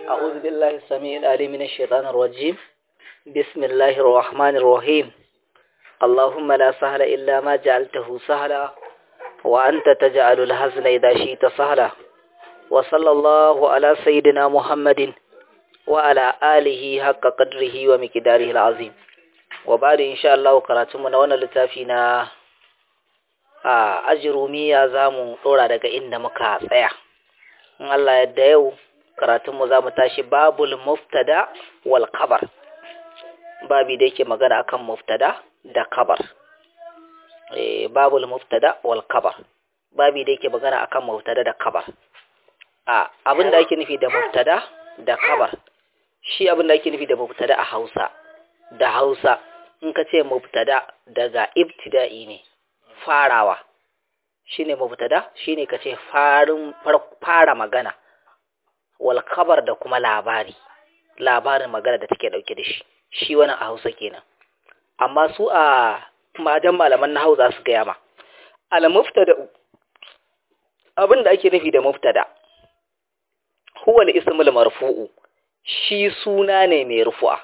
أعوذ بالله السميع العليم من الشيطان الرجيم بسم الله الرحمن الرحيم اللهم لا سهل إلا ما جعلته سهلا وأنت تجعل الحزن إذا شئت سهلا وصلى الله على سيدنا محمد وعلى آله حق قدره ومقداره العظيم وبعد إن شاء الله قراتمنا وانا لتافينا a ajirumiya za mu ɗora daga inda muka tsaya in Allah yadda yau karatunmu za mu tashi babul muftada wal kabar babi da yake magana akan muftada da kabar e, babul muftada wal kabar babi da yake magana akan muftada da kabar a abin da ake nufi da muftada da kabar shi abin da ake nufi da muftada a hausa da hausa in ka ce muftada daga ibtida'i ne farawa shine mubtada shine kace farin fara magana wal khabar da kuma labari labarin magana da take dauke da shi shi wannan a Hausa kenan amma su a madan malaman na Hausa su ga yama al mubtada abin da ake nufi da mubtada huwa al ismul marfu'u shi suna ne mai rufu'a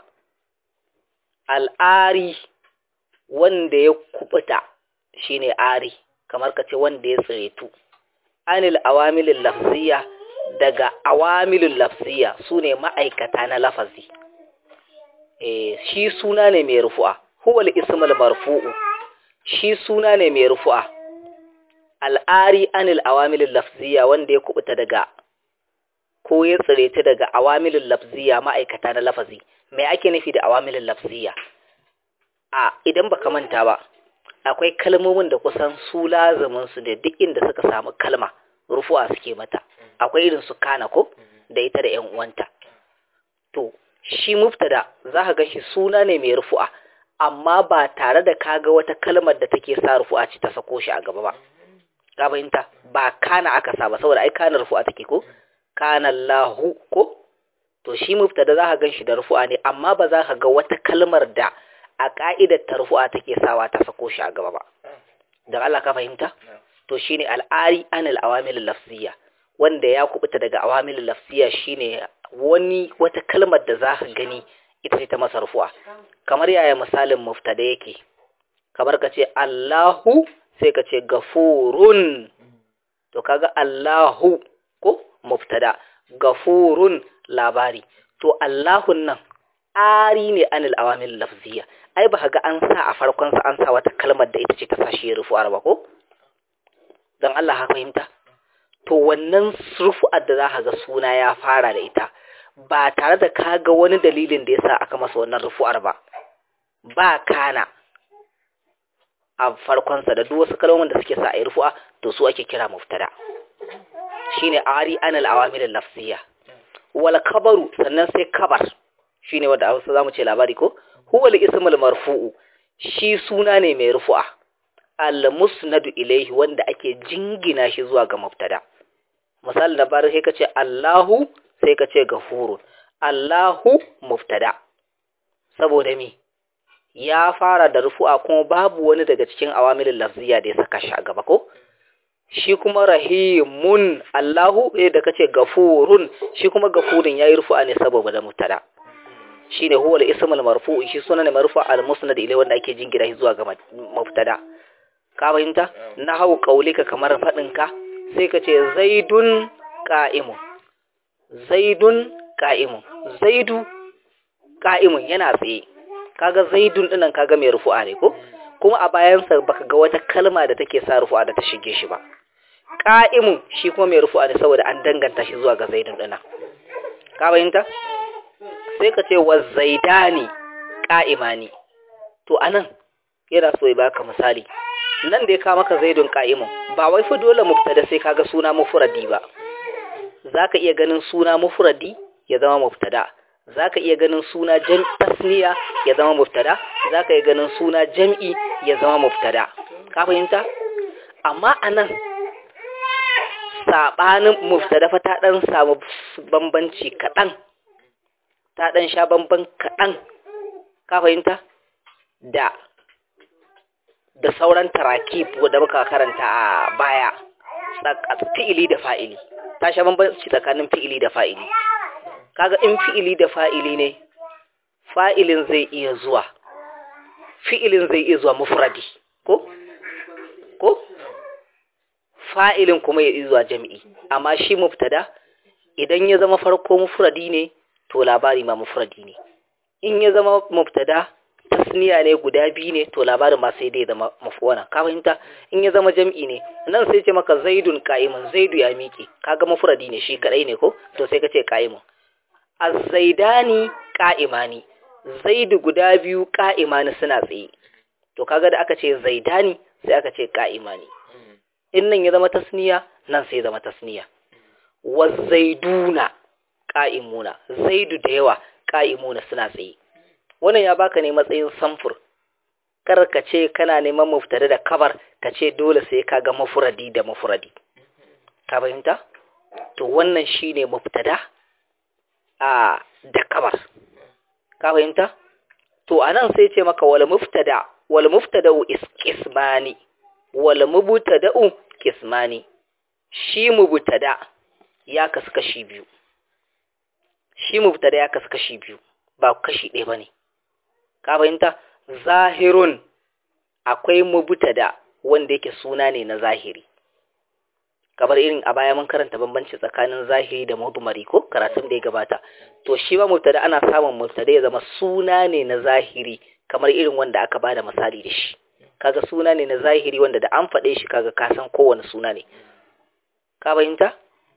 al'ari wanda ya kubuta shine ari kamar ka ce wanda ya tsiretu anil awamilin lafziya daga awamilin lafziya su ne ma'aikata na lafazi e, shi suna ne mai rufu'a huwal ismul marfu'u shi suna ne mai rufu'a al'ari anil awamilin lafziya wanda ya kubuta daga ko ya tsiretu daga awamilin lafziya ma'aikata na lafazi mai ake nufi da awamilin lafziya a idan baka manta ba akwai kalmomin da kusan su lazumin su da duk inda suka samu kalma rufuwa suke mata akwai irin su kana ko da ita da 'yan uwanta to shi mubtada za ka ga shi suna ne mai rufu'a amma ba tare da kaga wata kalmar da take sa rufu'a ce ta sako shi a gaba ba ka fahimta ba kana aka sa ba saboda ai kana rufu'a take ko kana lahu ko to shi mubtada za ka gan shi da rufu'a ne amma ba za ka ga wata kalmar da a ƙa'idar tarfu'a take sawa ta sako shi a gaba ba. Don Allah ka fahimta? To shi ne al'ari anil awamilin lafziya, wanda ya kubuta daga awamilin lafziya shi ne wani wata kalmar da za ka gani ita ce ta masa rufu'a. Kamar yaya misalin muftada yake, kamar ka ce Allahu sai ka ce gafurun. To kaga Allahu ko muftada, gafurun labari. To Allahun nan ari ne anil awamil lafziya ai ba ga an sa a farkon sa an sa wata kalmar da ita ce ta sashi rufu'ar ba ko dan Allah ha fahimta to wannan rufu'ar da zaka ga suna ya fara da ita ba tare da ka ga wani dalilin da yasa aka masa wannan rufu'ar ba ba kana a farkon sa da duk wasu kalmomin da suke sa a rufu'a to su ake kira muftada shine ari anil awamil lafziya wal kabaru sannan sai kabar shine wanda a Hausa zamu ce labari ko huwal ismul marfu'u shi suna ne mai rufu'a al musnadu ilayhi wanda ake jingina shi zuwa ga mubtada misali da bar sai kace Allahu sai kace gafurun Allahu mubtada saboda me ya fara da rufu'a kuma babu wani daga cikin awamilin lafziya da ya saka shi a gaba ko shi kuma rahimun Allahu eh da kace gafurun shi kuma gafurun yayi rufu'a ne saboda da mubtada shine huwa al-ism al-marfu' shi sunan marfu' al-musnad ilai wanda ake jingira shi zuwa ga mubtada ka fahimta nahawu qaulika kamar fadin ka sai ka ce zaidun qa'imun zaidun qa'imun zaidu qa'imun yana tsaye kaga zaidun dinnan kaga mai rufu'a ne ko kuma a bayan sa baka ga wata kalma da take sa rufu'a da ta shige shi ba qa'imun shi kuma mai rufu'a ne saboda an danganta shi zuwa ga zaidun dinnan ka fahimta sai ka ce wa zaidani ƙa'imani to anan yana so ya baka misali nan da ya kawo maka zaidun ƙa'imun ba wai fa dole mubtada sai kaga suna mufradi ba zaka iya ganin suna mufradi ya zama mubtada zaka iya ganin suna jam tasniya ya zama mubtada zaka iya ganin suna jam'i ya zama mubtada ka fahimta amma anan sabanin mubtada fa ta dan samu bambanci kaɗan ta ɗan sha bamban kaɗan ka fahimta da da sauran tarakib da muka karanta a baya fi'ili da fa'ili ta sha bambanci tsakanin fi'ili da fa'ili kaga in fi'ili da fa'ili ne fa'ilin zai iya zuwa fi'ilin zai iya zuwa mufradi ko ko fa'ilin kuma ya iya zuwa jami'i amma shi mubtada idan ya zama farko mufradi ne to labari ma mufradi ne in ya zama mubtada tasniya ne guda biyu ne to labarin ma sai dai zama mafuwana ka fahimta in ya zama jam'i ne nan sai ce maka zaidun qa'imun zaidu ya miƙe kaga mufradi ne shi kadai ne ko to sai ka ce qa'imun az-zaidani qa'imani zaidu guda biyu qa'imani suna tsaye to kaga da aka ce zaidani sai aka ce qa'imani in nan ya zama tasniya nan sai zama tasniya wa zaiduna qa'imuna zaidu da yawa qa'imuna suna tsaye wannan ya baka ne matsayin samfur kar ka ce kana neman muftari da kabar ka ce dole sai ka ga mafuradi da mafuradi ka fahimta to wannan shine mubtada a da kabar ka fahimta to anan sai ce maka wal muftada wal muftada ismani wal mubtada'u kismani shi mubtada ya kasu kashi biyu shi mubtada ya kasu kashi biyu ba kashi ɗaya bane ka fahimta zahirun akwai mubtada wanda yake suna ne na zahiri kamar irin a baya mun karanta bambanci tsakanin zahiri da mudmari ko karatun da ya gabata to shi ba mubtada ana samun mubtada ya zama suna ne na zahiri kamar irin wanda aka bada misali da shi kaga suna ne na zahiri wanda da an faɗe shi kaga ka san kowane suna ne ka fahimta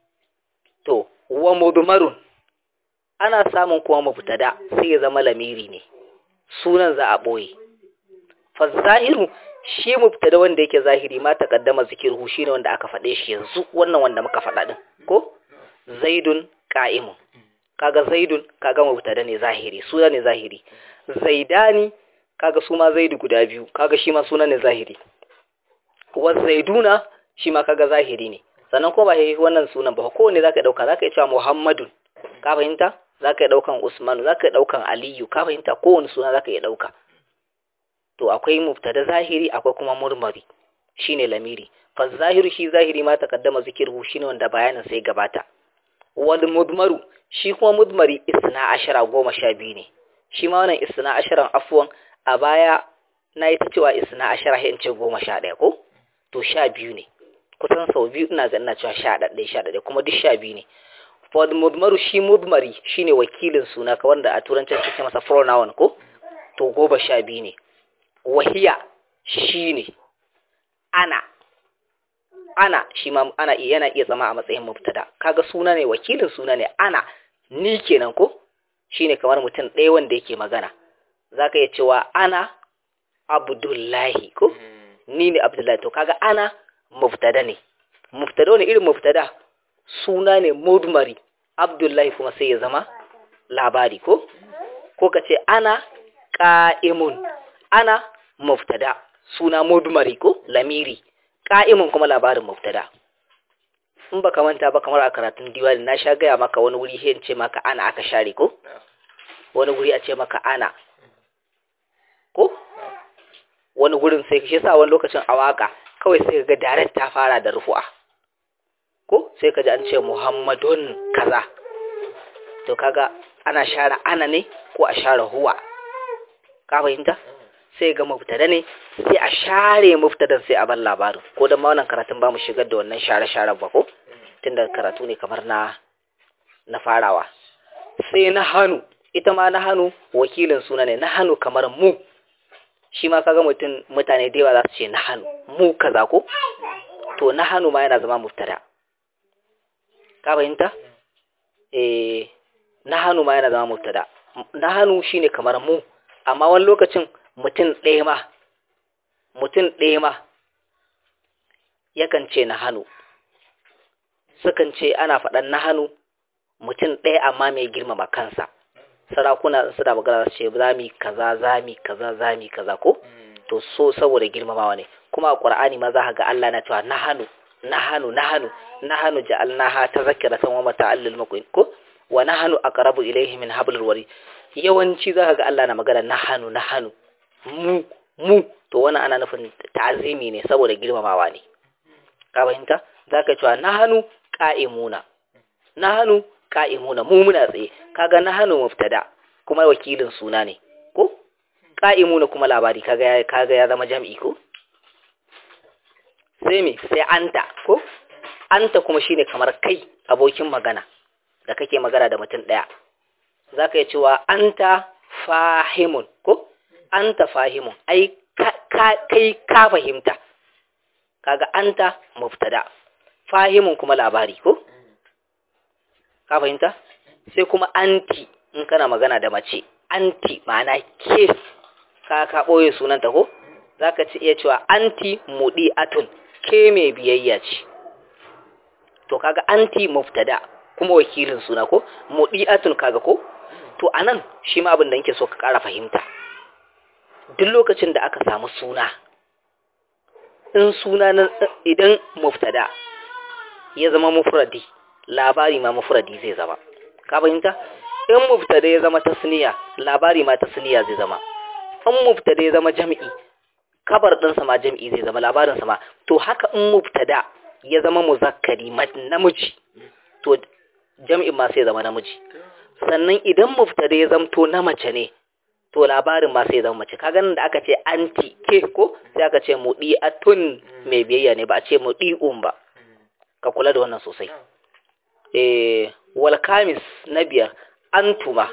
to wa mudmarun ana samun kuma mubtada sai ya zama lamiri ne sunan za a ɓoye fazahiru shi mubtada wanda yake zahiri ma taqaddama zikirhu shine wanda aka faɗe shi yanzu wannan wanda muka faɗa din ko zaidun qa'imun kaga zaidun kaga mubtada ne zahiri suna ne zahiri zaidani kaga su ma zaidu guda biyu kaga shi ma suna ne zahiri wa zaiduna shi ma kaga zahiri ne sannan ko ba wannan sunan ba kowanne zaka dauka zaka yi cewa muhammadun ka fahimta za ka yi ɗaukan Usmanu za ka yi ɗaukan Aliyu ka fahimta kowane suna za ka yi ɗauka to akwai mubtada zahiri akwai kuma murmari shine lamiri fa zahiru shi zahiri ma takaddama zikirhu shine wanda bayanin sai gabata wal mudmaru shi kuma mudmari isna ashara goma sha biyu ne shi ma wannan isna asharan afwan a baya na yi ta cewa isna ashara in ce goma sha ɗaya ko to sha biyu ne kusan sau biyu ina ga ina cewa sha ɗaɗɗaya sha ɗaɗɗaya kuma duk sha biyu ne for mudmaru shi mudmari shine wakilin suna ka wanda a turancin su ce masa pronoun ko to goma sha biyu ne wahiya shine ana ana shi ma ana yana iya zama a matsayin mubtada kaga suna ne wakilin suna ne ana ni kenan ko shine kamar mutum ɗaya wanda yake magana zaka iya cewa ana abdullahi ko ni ne abdullahi to kaga ana mubtada ne mubtada ne irin mubtada suna ne mudmari abdullahi kuma sai ya zama labari ko ko ka ce ana ƙa'imun ana muftada suna mudmari ko lamiri ƙa'imun kuma labarin muftada in ba ka manta ba kamar a karatun diwali na sha gaya maka wani wuri hin ce maka ana aka share ko wani wuri a ce maka ana ko wani gurin sai shi sa wani lokacin a waka kawai sai ga direct ta fara da rufu'a ko sai ka ji an ce muhammadun kaza to kaga ana share ana ne ko a share huwa ka fahimta sai ga mubtada ne sai a share mubtadan sai a bar labarin ko dan ma wannan karatun ba mu shigar da wannan share share ba ko tunda karatu ne kamar na na farawa sai na hannu ita ma na hannu wakilin suna ne na hannu kamar mu shi ma kaga mutum mutane da yawa za su ce na hannu mu kaza ko to na hannu ma yana zama mubtada ka fahimta eh na hannu ma yana zama mubtada na hannu shine kamar mu amma wani lokacin mutum ɗaya ma mutum ɗaya ma yakan ce na hannu sukan ce ana faɗan na hannu mutum ɗaya amma mai girmama kansa sarakuna suna magana su ce zami kaza zami kaza zami kaza ko to so saboda girmamawa ne kuma a ƙur'ani ma za ga Allah na cewa na hannu nahanu nahanu nahanu ja'alnaha tadhkiratan wa mata'al lil muqin ko wa nahanu aqrabu ilayhi min hablil wari yawanci zaka ga Allah na magana nahanu nahanu mu mu to wannan ana nufin ta'zimi ne saboda girmamawa ne ka fahimta zaka cewa nahanu qa'imuna nahanu qa'imuna mu muna tsaye kaga nahnu mubtada kuma wakilin suna ne ko qa'imuna kuma labari kaga ya kaga ya zama jam'i ko sai me sai anta ko anta kuma shine kamar kai abokin magana da kake magana da mutum daya zaka yi cewa anta fahimun ko anta fahimun ai kai ka fahimta kaga anta mubtada fahimun kuma labari ko ka fahimta sai kuma anti in kana magana da mace anti ma'ana ke ka ka boye sunanta ko zaka ci iya cewa anti mudiatun ke mai biyayya ce to kaga anti mubtada kuma wakilin suna ko mudiatun kaga ko to anan shi ma abin da nake so ka ƙara fahimta duk lokacin da aka samu suna in suna na idan muftada ya zama mufradi labari ma mufradi zai zama ka fahimta in muftada ya zama tasniya labari ma tasniya zai zama in muftada ya zama jami'i kabar ɗinsa ma jami'i zai zama labarinsa ma to haka in muftada ya zama muzakkari namiji to jami'in ma sai zama namiji sannan idan muftada ya zamto na mace ne to labarin ma sai zama mace kaga nan da aka ce anti ke ko sai aka ce mudi'atun mai biyayya ne ba a ce mudi'un ba ka kula da wannan sosai eh wal kamis na biyar antuma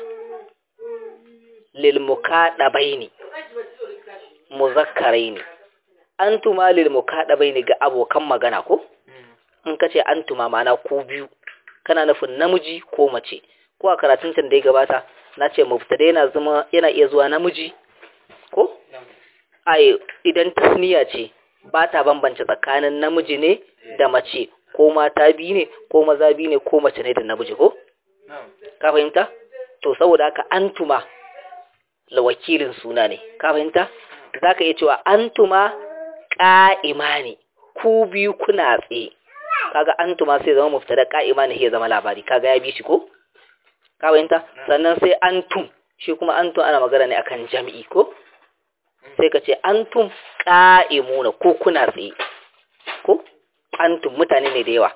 lil mukadabaini muzakkaraini antuma lil mukadabaini ga abokan magana ko in kace antuma ma'ana ku biyu kana nufin namiji ko mace ko a karatun can da ya gabata na ce mubtada yana zama yana iya zuwa namiji ko ai idan tasniya ce ba ta bambance tsakanin namiji ne da mace ko mata biyu ne ko maza biyu ne ko mace ne da namiji ko ka fahimta to saboda haka antuma la wakilin suna ne ka fahimta zaka iya cewa antuma qa'ima ne ku biyu kuna tsaye kaga antuma sai zama mubtada qa'ima ne ya zama labari kaga ya bi shi ko ka fahimta sannan sai antum shi kuma antum ana magana ne akan jami'i ko sai ka ce antum qa'imuna ko kuna tsaye ko antum mutane ne da yawa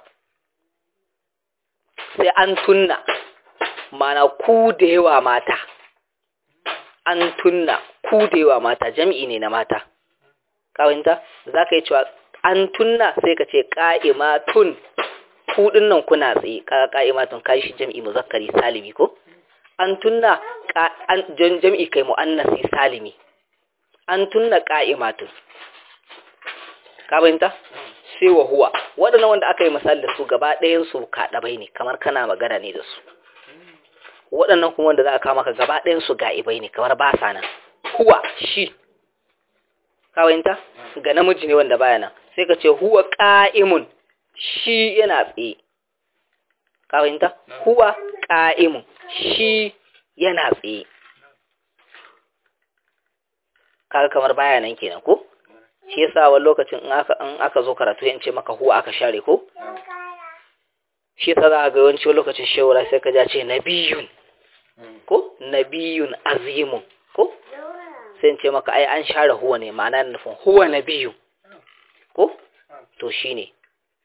sai antunna mana ku da yawa mata antunna ku da yawa mata jami'i ne na mata ka fahimta zaka yi cewa antunna sai ka ce qa'imatun ku nan kuna tsaye kaga qa'imatun kai shi jam'i muzakkari salimi ko an tunna jam'i kai muannasi salimi an tunna qa'imatun ka bayanta sai wa huwa wadannan wanda aka yi misali da su gaba ɗayan su kaɗabai ne kamar kana magana ne da su waɗannan kuma wanda za a kama ka gaba ɗayan su ga'ibai ne kamar ba sa nan huwa shi ka bayanta ga namiji ne wanda baya nan sai ka ce huwa qa'imun shi yana tsaye ka fahimta huwa qa'imun shi yana tsaye kaga kamar baya nan kenan ko shi yasa wani lokacin in aka in aka zo karatu yance maka huwa aka share ko shi yasa za ga yawanci lokacin shawara sai ka ja ce nabiyun ko nabiyun azimun ko sai ce maka ai an share huwa ne ma'ana nufin huwa nabiyu ko to shine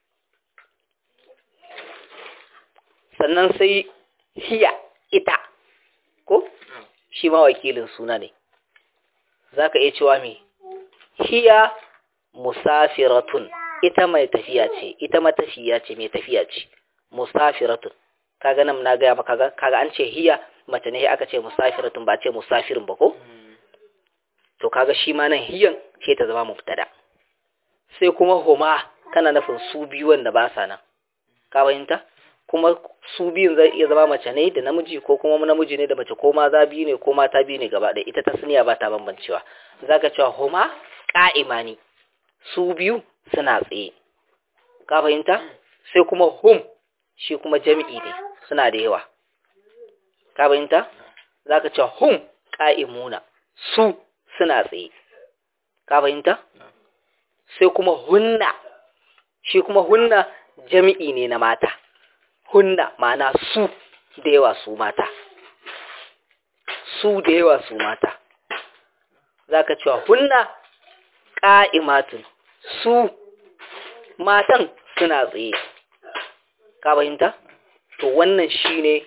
sannan sai hiya ita ko shi ma wakilin suna ne za ka iya cewa me hiya musafiratun ita mai tafiya ce ita matafiya ce mai tafiya ce musafiratun kaga nan na gaya maka kaga an ce hiya mace ne aka ce musafiratun ba ce musafirin ba ko to kaga shi ma nan hiyan ce ta zama mubtada sai kuma huma kana nufin su biyu wanda ba sa nan ka fahimta kuma su biyun zai iya zama mace ne da namiji ko kuma namiji ne da mace ko maza biyu ne ko mata biyu ne gaba ɗaya ita ta suniya ba ta bambancewa zaka cewa huma qa'imani su biyu suna tsaye ka fahimta sai kuma hum shi kuma jami'i ne suna da yawa ka fahimta zaka cewa hum qa'imuna su suna tsaye ka fahimta sai kuma hunna shi kuma hunna jami'i ne na mata hunna ma'ana su da yawa su mata su da yawa su mata za ka cewa hunna ƙa'imatun su matan suna tsaye ka fahimta to wannan shine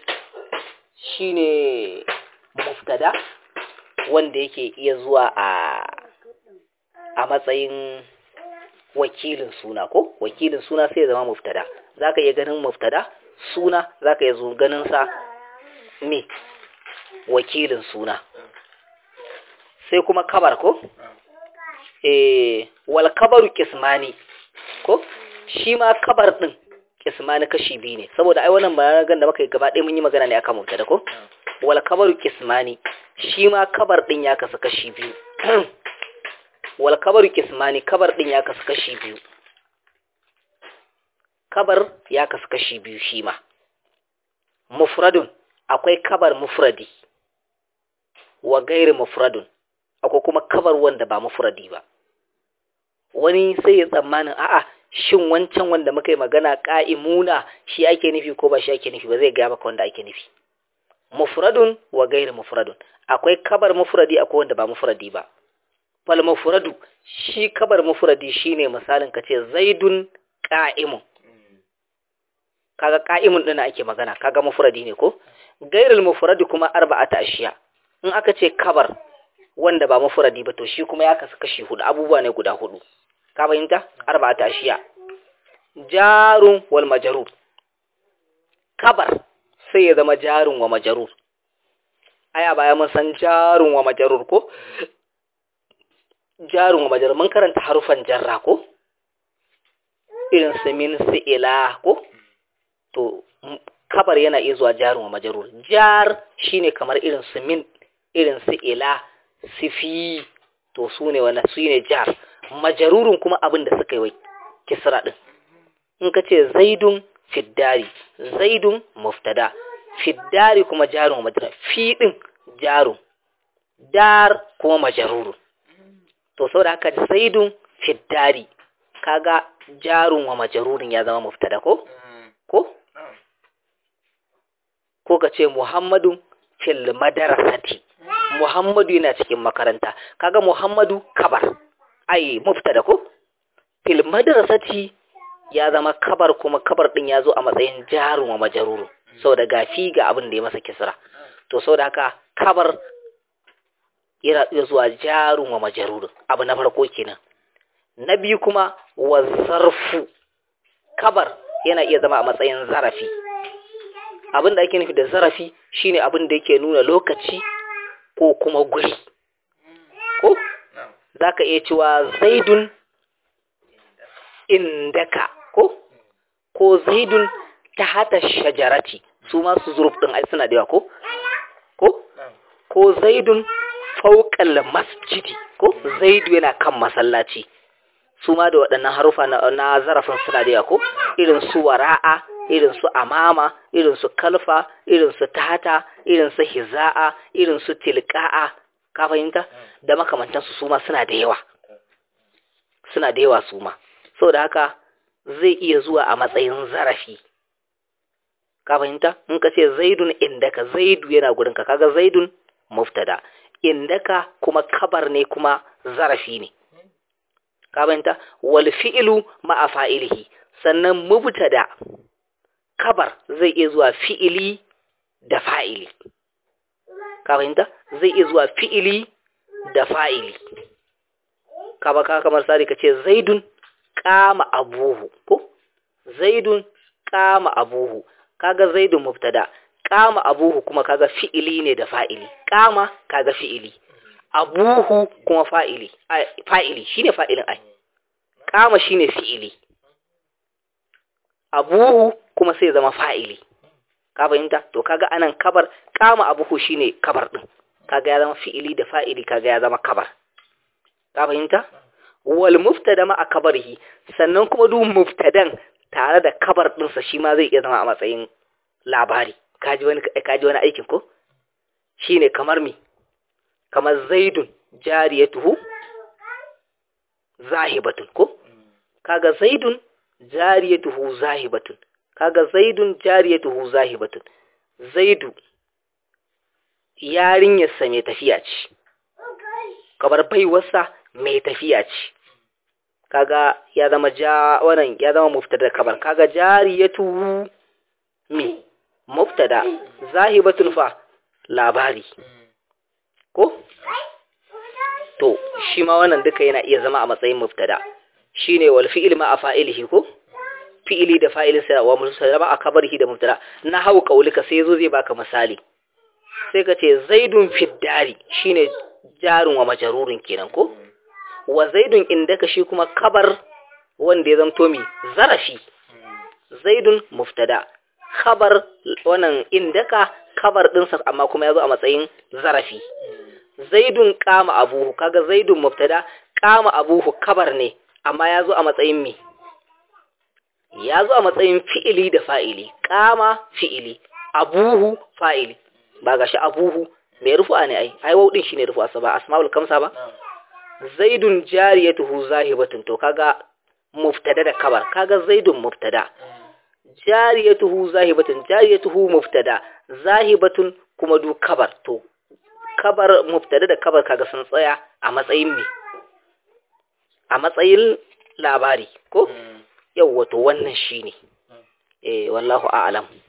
shine muftada wanda yake iya zuwa a a matsayin wakilin suna ko wakilin suna sai ya zama muftada zaka iya ganin muftada suna zaka iya zo ganin sa me wakilin suna sai kuma kabar ko eh wal kabaru kismani ko shi ma kabar din kismani kashi biyu ne saboda ai wannan bayanan da muka yi gaba ɗaya mun yi magana ne akan mubtada ko wal kabaru kismani shi ma kabar din ya kasu kashi biyu wal kabaru kismani kabar din ya kasu kashi biyu kabar ya kasu kashi biyu shi ma mufradun akwai kabar mufradi wa gairi mufradun akwai kuma kabar wanda ba mufradi ba wani sai ya tsammanin a'a shin wancan wanda muka yi magana ka'imuna shi ake nufi ko ba shi ake nufi ba zai gaya maka wanda ake nufi mufradun wa gairi mufradun akwai kabar mufradi akwai wanda ba mufradi ba fal mufradu shi kabar mufradi shine misalin ka ce zaidun qa'imun kaga qa'imun din ake magana kaga mufradi ne ko gairul mufradi kuma arba'ata ashiya in aka ce kabar wanda ba mufradi ba to shi kuma ya kasu kashi hudu abubuwa ne guda hudu ka fahimta arba'ata ashiya jarun wal majrur kabar sai ya zama jarun wa majrur aya baya mun san jarun wa majrur ko jarun wa majrur mun karanta harufan jarra ko irin su min su ila ko to kabar yana iya zuwa jarun wa majrur jar shine kamar irin su min irin su ila sifi to su ne wanda su ne jar majarurun kuma abin da suka yi wai kisra din in ka ce zaidun fiddari zaidun muftada fiddari kuma jarun majrur fi din jarun dar kuma majarurun to saboda haka zaidun fiddari kaga jarun wa majarurin ya zama muftada ko ko ko ka ce muhammadun fil madarasati muhammadu yana cikin makaranta kaga muhammadu kabar ai muftada ko fil madrasati ya zama kabar kuma kabar din ya zo a matsayin jarun wa majaruru saboda gafi ga abin da ya masa kisra to saboda haka kabar yana iya zuwa jarun wa majaruru abu na farko kenan na biyu kuma wa zarfu kabar yana iya zama a matsayin zarafi abin da ake nufi da zarafi shine abin da yake nuna lokaci ko kuma guri ko za ka iya cewa zaidun indaka ko ko zaidun ta hata shajarati su masu zuruf ɗin ai suna da ko ko ko zaidun fauƙal masjidi ko zaidu yana kan masallaci su ma da waɗannan harufa na zarafin suna da ko irin su wara'a irin su amama irin su kalfa irin su tahata irin su hiza'a irin su tilka'a ka fahimta da makamantansu su ma suna da yawa suna da yawa su ma saboda haka zai iya zuwa a matsayin zarafi ka fahimta in ka ce zaidun indaka zaidu yana gurinka kaga zaidun muftada indaka kuma kabar ne kuma zarafi ne ka fahimta wal fi'lu ma'a fa'ilihi sannan mubtada kabar zai iya zuwa fi'ili da fa'ili ka fahimta zai iya zuwa fi'ili da fa'ili ka ba ka kamar sari ka ce zaidun kama abuhu ko zaidun kama abuhu kaga zaidun mubtada kama abuhu kuma kaga fi'ili ne da fa'ili kama kaga fi'ili abuhu kuma fa'ili fa'ili shine fa'ilin ai kama shine fi'ili abuhu kuma sai zama fa'ili ka fahimta to kaga anan kabar kama abuhu shine kabar din kaga ya zama fi'ili da fa'ili kaga ya zama kabar ka fahimta wal muftada ma kabarihi sannan kuma duk muftadan tare da kabar dinsa shi ma zai iya zama a matsayin labari kaji wani kaji wani aikin ko shine kamar mi kamar zaidun jariyatuhu zahibatun ko kaga zaidun jariyatuhu zahibatun kaga zaidun jariyatuhu zahibatun zaidu yarinyarsa mai tafiya ce kamar baiwarsa mai tafiya ce kaga ya zama ja wannan ya zama muftar da kabar kaga jariyatuhu me mubtada zahibatun fa labari ko to shi ma wannan duka yana iya zama a matsayin mubtada shine wal fi'il ma fa'ilihi ko fi'ili da fa'ilin sa wa mubtada ma akabarihi da mubtada na hau kaulika sai yazo zai baka misali sai ka ce zaidun fiddari shine jarun wa majarurin kenan ko wa zaidun indaka shi kuma kabar wanda ya zamto mi zarafi zaidun muftada khabar wannan indaka kabar dinsa amma kuma yazo a matsayin zarafi zaidun kama abuhu kaga zaidun muftada kama abuhu kabar ne amma yazo a matsayin mi yazo a matsayin fi'ili da fa'ili kama fi'ili abuhu fa'ili ba gashi abuhu mai rufu'a ne ai ai wau shine rufu'a sa ba asmaul kamsa ba zaidun jariyatuhu zahibatun to kaga muftada da kabar kaga zaidun muftada jariyatuhu zahibatun jariyatuhu muftada zahibatun kuma du kabar to kabar muftada da kabar kaga sun tsaya a matsayin me a matsayin labari ko yawwa to wannan shine eh wallahu a'lam